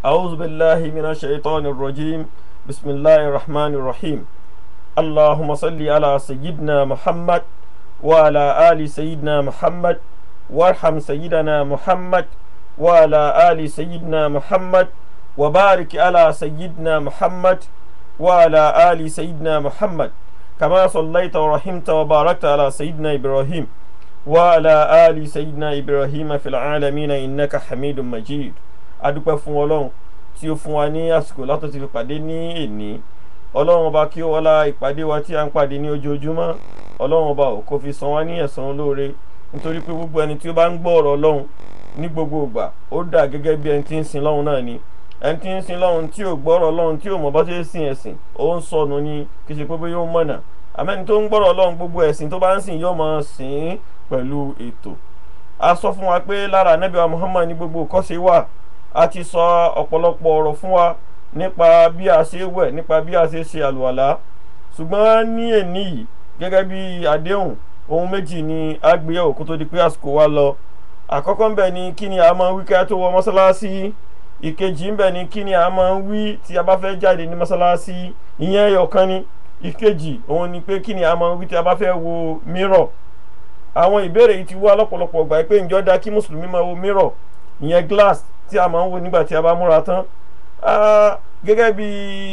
أعوذ بالله من الشيطان الرجيم بسم الله الرحمن الرحيم اللهم صل على سيدنا محمد وعلى آل سيدنا محمد وارحم سيدنا محمد وعلى آل سيدنا محمد وبارك على سيدنا محمد وعلى آل سيدنا محمد كما صليت ورحمت وباركت على سيدنا إبراهيم وعلى آل سيدنا إبراهيم في العالمين إنك حميد مجيد adúpẹ́ fún ọlọ́run tí ó fún wa ní àsìkò látọ̀ ti fi pàdé ní èní ọlọ́run ọba kí ó wọlá ìpàdé wa tí a ń pàdé ní ojoojúmọ́ ọlọ́run ọba ò kó fi san wá ní ẹ̀san olóore nítorí pé gbogbo ẹni tí ó bá ń gbọ́ ọ̀rọ̀ ọlọ́run ní gbogbo ìgbà ó dà gẹ́gẹ́ bí ẹni tí ń sin lọ́run náà ni ẹni tí ń sin lọ́run tí ò gbọ́rọ̀ ọlọ́run tí ò mọ̀ bá ṣe ń sin ẹ̀sìn ó ń sọnù ni kì í ṣe pé bóyá ó mọ̀nà àmẹ́ni tó ń gbọ́rọ̀ ọlọ́run gbogbo ẹ̀sìn tó bá ń sìn yóò máa sìn pẹ̀lú ètò a sọ fún wa pé lára Ànábì wa Muhammad ní gbogbo kọ́ṣe wà a ti sọ ọ̀pọ̀lọpọ̀ ọ̀rọ̀ fún wa nípa bí a ṣe wẹ̀ nípa bí a ṣe ṣe àlùwàlá ṣùgbọ́n ní èní yìí gẹ́gẹ́ bí àdéhùn ohun méjì ni a gbé yẹ̀wò kó tó di pé àsìkò wa lọ àkọ́kọ́ ń bẹ̀ ni kí ni a máa ń wí ká tó wọ mọ́sálásí ìkejì ń bẹ̀ ni kí ni a máa ń wí tí a bá fẹ́ jáde ní mọ́sálásí ìyẹn ẹyọ kan ni ìkejì òun ni pé kí ni a máa ń wí tí a bá fẹ́ wo mírọ̀ àwọn ìbéèrè yìí ti wá lọ́pọ̀lọpọ̀ gbà pé ǹjọ́ da kí mùsùlùmí máa wo mírọ̀ ìyẹn glass tí a máa ń wo nígbà tí a bá múra tán gẹ́gẹ́ bí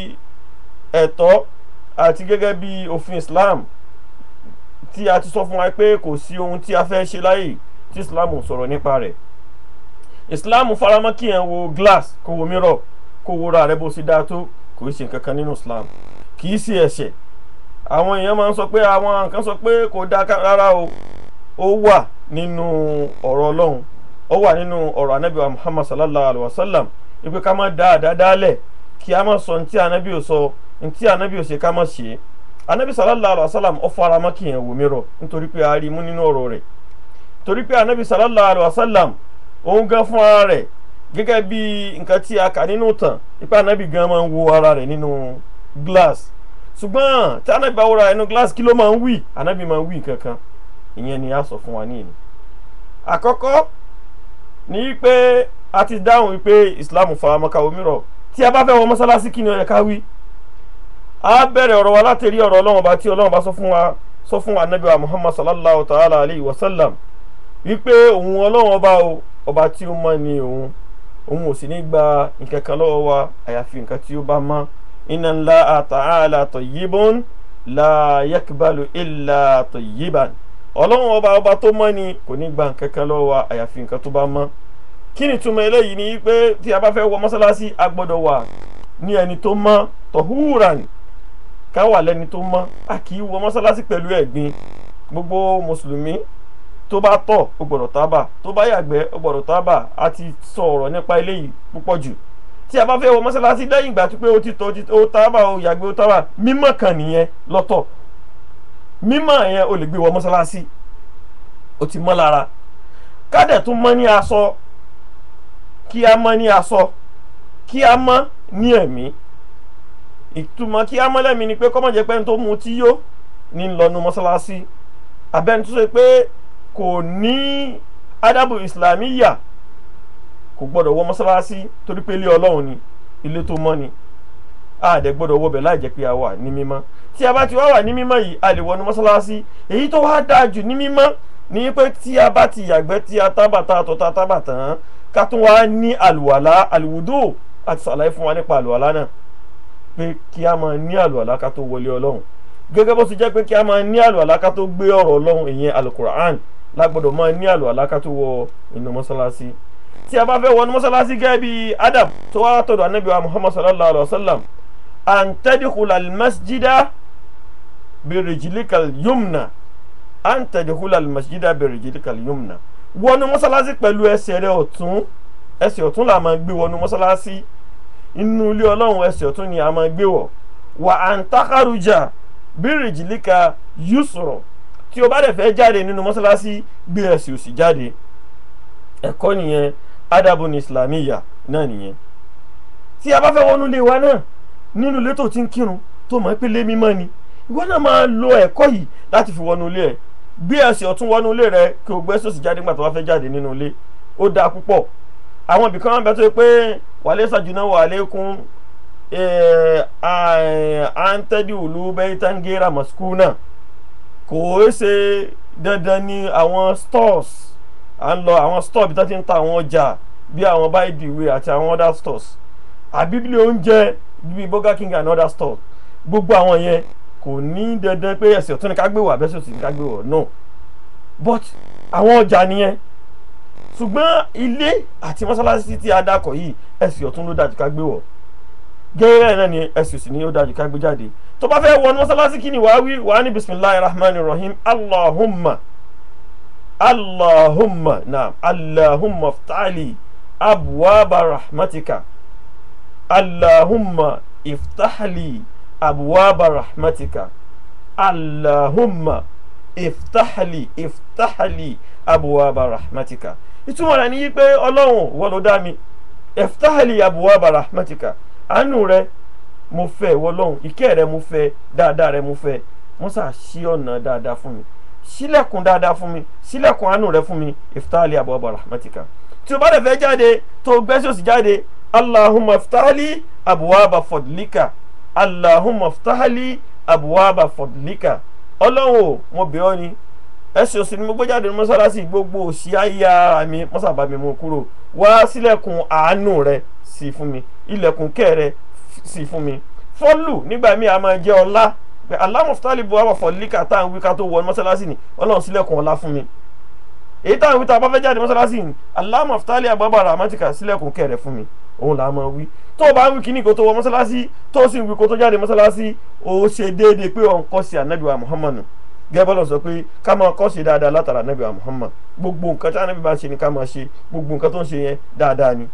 ẹ̀tọ́ àti gẹ́gẹ́ bí òfin Islam tí a ti sọ fún wa pé kò sí ohun tí a fẹ́ ṣe láyè tí Islam sọ̀rọ̀ nípa rẹ̀ Islam faramọ́ kí yẹn wo glass kó wo mirror kó wo ra rẹ bó ṣe dáa tó kò í ṣe nǹkan kan nínú Islam kì í ṣe ẹ̀ṣẹ̀ àwọn èèyàn máa ń sọ pé àwọn nǹkan sọ pé kò dáa rárá o ó wà nínú ọ̀rọ̀ Ọlọ́run ó wà nínú ọ̀rọ̀ anabi wa muhammad sallallahu alayhi wa sallam ipe ká má da àdáadáa lẹ̀ kí a má sọ ntí anabi ò sọ ntí anabi ò ṣe ká má ṣe anabi sallallahu alayhi wa sallam ó fara mọ́ kí yẹn wò mí rọ nítorí pé a rí mú nínú ọ̀rọ̀ rẹ̀ torí pé anabi sallallahu alayhi wa sallam òun gan fún ara rẹ̀ gẹ́gẹ́ bí nǹkan tí a kà nínú tàn ipe anabi gan máa ń wo ara rẹ̀ nínú glass ṣùgbọ́n tí anabi bá wọra nínú glass kí ló máa ń wí anabi máa ń wí kankan ìyẹn ni a sọ fún wa ní ìní àkọ́kọ́ ní pé a ti dáhùn wípé islam faramọ́ ká omi rọ̀ tí a bá fẹ́ wọ mọ́sálásí kí ni ó yẹ ká wí. a bẹ̀rẹ̀ ọ̀rọ̀ wa láti rí ọ̀rọ̀ ọlọ́run bá tí ọlọ́run bá sọ fún wa sọ fún wa nabi wa muhammad sallallahu ta'ala alayhi wa sallam wípé òun ọlọ́run ọba o ọba tí ó mọ́ ni òun òun ò sì ní gba nǹkan kan lọ́wọ́ wa àyàfi nǹkan tí ó bá mọ́ inna Allaha ta'ala tayyibun la yakbalu illa tayyiban ọlọ́run ọba ọba tó mọ́ ni kò ní gba nǹkan kan lọ́wọ́ wa àyàfi nǹkan tó bá mọ́ kí ni túmọ̀ eléyìí ni pé tí a bá fẹ́ wọ mọ́sálásí a gbọ́dọ̀ wà ní ẹni tó mọ́ tọ̀húràn ká wà lẹ́ni tó mọ́ a kì í wọ mọ́sálásí pẹ̀lú ẹ̀gbin gbogbo mùsùlùmí tó bá tọ̀ ó gbọ́dọ̀ tábà tó bá yàgbẹ́ ó gbọ́dọ̀ tábà a ti sọ ọ̀rọ̀ nípa eléyìí púpọ̀ jù tí a bá fẹ́ wọ mọ́sálásí lẹ́yìn ìgbà tó pé ó ti tọ̀ ó tábà ó yàgbẹ́ ó tábà mímọ́ kan nìyẹn lọ́tọ̀ mímọ́ yẹn o lè gbé wọ mọ́sálásí o ti mọ́ lára kádẹ̀ tún mọ́ ní aṣọ kí a mọ́ ní aṣọ kí a mọ́ ní ẹ̀mí ìtumọ̀ kí a mọ́ lẹ́mí ni pé kọ́mọ̀ jẹ́ pé ẹni tó mu tí yó ní lọ́nu mọ́sálásí abẹ́ni tó ṣe pé kò ní adabu islamiyya kò gbọ́dọ̀ wọ mọ́sálásí torí pé ilé ọlọ́run ni ilé tó mọ́ ni àdẹ gbọ́dọ̀ wọbẹ̀ láì jẹ́ pé a wà ní mímọ́ tí a bá ti wá wà ní mímọ́ yìí a lè wọnú mọ́sálásí èyí tó wá dáa jù ní mímọ́ ní pé tí a bá ti yàgbẹ́ tí a tábà tá a tọ́ tá a tábà tán ká tún wá ní àlùwàlá àlùwùdó àti sàlàyé fún wa nípa àlùwàlá náà pé kí a máa ní àlùwàlá ká tó wọlé ọlọ́run gẹ́gẹ́ bó ti jẹ́ pé kí a máa ní àlùwàlá ká tó gbé ọ̀rọ̀ ọlọ́run ìyẹn alukur'an lágbọ́dọ̀ máa ní àlùwàlá ká tó wọ inú mọ́sálásí tí a bá fẹ́ wọnú mọ́sálásí gẹ́gẹ́ bí adam tó wá tọ̀dọ̀ anábì wa muhammad sallallahu alayhi wa sallam an tadkhula almasjida birijlika alyumna an tadkhula almasjida birijlika alyumna wọnú mọ́sálásí pẹ̀lú ẹsẹ̀ rẹ ọ̀tún ẹsẹ̀ ọ̀tún la máa gbé wọnú mọ́sálásí inú ilé ọlọ́run ẹsẹ̀ ọ̀tún ni a máa gbé wọ̀ wà an takharuja birijlika yusra tí o bá dẹ̀ fẹ́ jáde nínú mọ́sálásí gbé ẹsẹ̀ òsì jáde ẹ̀kọ́ nìyẹn adabun islamiyya náà nìyẹn tí a bá fẹ́ wọnú ilé wa náà nínú ilé tó ti ń kírun tó mọ̀ pé lé mímọ́ ni ìwọ náà máa lo ẹ̀kọ́ yìí láti fi wọnú ilé ẹ̀ gbé ẹsẹ̀ ọ̀tún wọnú ilé rẹ kí o gbé sòsì jáde nígbà tó bá fẹ́ jáde nínú ilé ó dáa púpọ̀ àwọn ibì kan bẹ tó yẹ pé walaysa junahu alaykum an tadkhulu baytan ghayra maskuna kò ṣe dandan ní àwọn stores à ń lọ àwọn store bí tó ti ń ta àwọn ọjà bí àwọn buy the way àti àwọn other stores àbí bí oúnjẹ bíi burger king and other stores gbogbo àwọn yẹn kò ní dandan pé ẹsẹ̀ ọ̀tún ni ká gbé wọ̀ àbẹ́sẹ̀ òsì ni ká gbé wọ̀ no but àwọn ọjà nìyẹn ṣùgbọ́n ilé àti mọ́sálásí tí a dákọ̀ yìí ẹsẹ̀ ọ̀tún ló dájú ká gbé wọ̀ gẹ́gẹ́ náà ni ẹsẹ̀ òsì ni ó dájú ká gbé jáde tó bá fẹ́ wọnú mọ́sálásí kí ni wàá wí wàá ní bisimilahi rahman rahim allahumma allahumma naam allahumma ftali abuwaba rahmatika allahumma iftahli abuwaba rahmatika allahumma iftahli iftahli abuwaba rahmatika ìtumọ̀ rẹ̀ ni yí pé ọlọ́run wọ́n ló dá mi iftahli abuwaba rahmatika àánú rẹ mo fẹ́ wọlọ́run ìkẹ́ rẹ mo fẹ́ dáadáa rẹ mo fẹ́ musa ṣí ọ̀nà dáadáa fún mi ṣílẹ̀kùn dáadáa fún mi ṣílẹ̀kùn àánú rẹ fún mi iftahli abuwaba rahmatika tí o bá dẹ̀ fẹ́ jáde tó o gbẹ́sẹ̀ òsì jáde allahumma iftahli abuwaba fadlika allahumma iftahli abuwaba fadlika ọlọ́run o mo bẹ̀ ọ́ ni ẹsẹ̀ òsì ni mo gbé jáde ní mọ́sálásí gbogbo òsì ayé ara mi mọ́sàbá mi mú kúrò wá sílẹ̀kùn àánú rẹ sí fún mi ilẹ̀kùn kẹ́ rẹ sí fún mi fọ́lù nígbà míì a máa jẹ́ ọlá pé allahumma iftahli abuwaba fadlika tá à ń wí ká tó wọ mọ́sálásí ni ọlọ́run sílẹ̀kùn ọlá fún mi èyí táwọn wí tá a bá fẹ́ jáde mọ́sálásí ni allahumma iftahli abuwaba rahmatika sílẹ̀kùn kẹ́ rẹ fún mi òun là á máa wí tó o bá ń wí kíní kó tó wọ mọ́sálásí tó o sì ń wí kó tó jáde mọ́sálásí o ṣe déédéé pé ò ń kọ́ sí anabi wa muhammad gẹ́gẹ́ sọ pé ká máa kọ́ sí dáadáa látara anabi wa muhammad gbogbo nǹkan tí anabi bá ń ṣe ni ká máa ṣe gbogbo nǹkan tó ń ṣe yẹn dáadáa ni.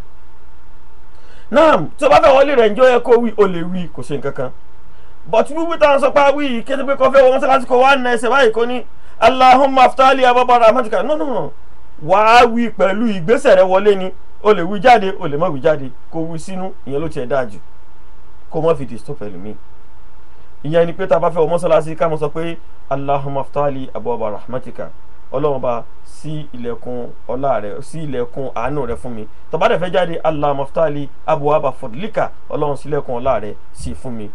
naam tí o bá fẹ́ wọlé rẹ̀ ǹjọ́ yẹ kó wí o lè wí kò ṣe nǹkan kan bọ̀tú wíwí táwọn sọ pé a wí kété pé kọ́ fẹ́ wọ mọ́sálásí kó wá na ẹsẹ̀ báyìí kó ní allahumma aftali ababa rahmatika no no no wàá wí pẹ̀lú ìgbésẹ̀ rẹ wọlé ni o lè wí jáde o lè má wí jáde kó wí sínú ìyẹn ló tiẹ̀ dáa jù kó má fi disturb pẹ̀lú mi ìyẹn ni pé tá a bá fẹ́ wọ mọ́sálásí ká mọ́ sọ pé allahumma aftali abwaaba rahmatika ọlọ́run bá sí ilẹ̀kùn ọlá rẹ sí ilẹ̀kùn àánú rẹ fún mi tó bá dẹ̀ fẹ́ jáde allahumma aftali abwaaba fadlika ọlọ́run sílẹ̀kùn ọlá rẹ sí fún mi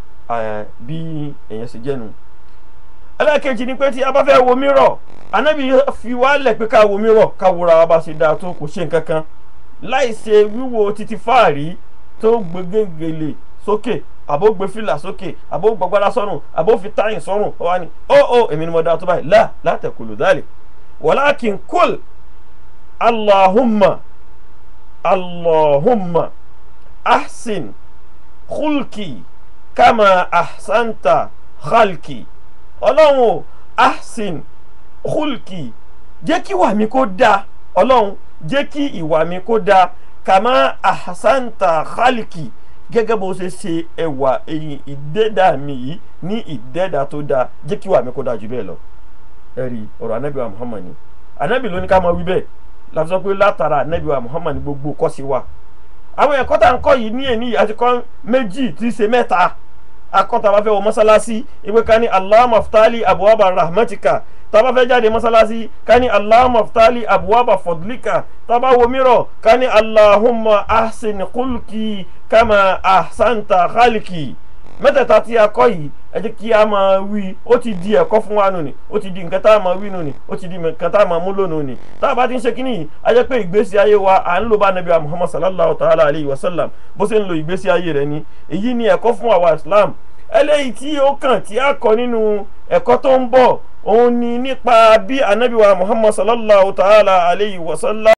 bí èèyàn ṣe jẹ́nu ẹlẹ́ẹ̀kejì ni pé tí a bá fẹ́ wo mírọ̀ anábì fi wálẹ̀ pé ká wo mírọ̀ ká wòra wa bá ṣe dáa tó kò ṣe nǹkan kan láì ṣe wíwo títí fáàrí tó gbégégelè sókè àbó gbé fìlà sókè àbó gbọgbára sọ́rùn àbó fi táyìn sọ́rùn ó wá ní ó ó èmi ni mo dáa tó báyìí lá látẹ̀kùlù dálẹ̀ walakin kul allahumma allahumma ahsin khulki kama ahsanta khalki ọlọ́run o ahsin khulki jẹ́ kí ìwà mi kó dáa ọlọ́run jẹ́ kí ìwà mi kó dáa kàmá ahsanta khalki gẹ́gẹ́ bó ṣe ṣe ẹwà ẹ̀yìn ìdẹ́dà mi yìí ní ìdẹ́dà tó dáa jẹ́ kí ìwà mi kó dáa jù bẹ́ẹ̀ lọ. ẹ rí ọ̀rọ̀ anabi wa muhammad ni anabi ló ní ká máa wí bẹ́ẹ̀ la fi sọ pé látara anabi wa muhammad gbogbo kọ́ sí wa. àwọn ẹ̀kọ́ tá à ń kọ́ yìí ní èní àti kọ́ méjì tí í ṣe mẹ́ta akọ́ta bá fẹ́ wọ mọ́sálásí ìwé ká ní allahumma aftali abuwaba rahmatika taba fẹ́ jáde mọ́sálásí ká ní allahumma aftali abuwaba fadlika taba wo mírọ̀ ká ní allahumma ahsin kulki kama ahsanta khaliki mẹ́tẹ̀ẹ̀ta tí a kọ́ yìí ẹ jẹ́ kí a máa wí ó ti di ẹ̀kọ́ fún wa nù ni ó ti di nǹkan tá a máa wí nù ni ó ti di nǹkan tá a máa mú lónìí ni tá a bá ti ń ṣe kínní yìí a jẹ́ pé ìgbésí ayé wa à ń lò bá nàbí wa muhammad sallallahu ta'ala alayhi wa sallam bó ṣe ń lo ìgbésí ayé rẹ̀ ni èyí ni ẹ̀kọ́ fún àwa islam eléyìí tí ó kàn tí a kọ́ nínú ẹ̀kọ́ tó ń bọ̀ òun ni nípa bí anabi wa muhammad sallallahu ta'ala alayhi wa sallam.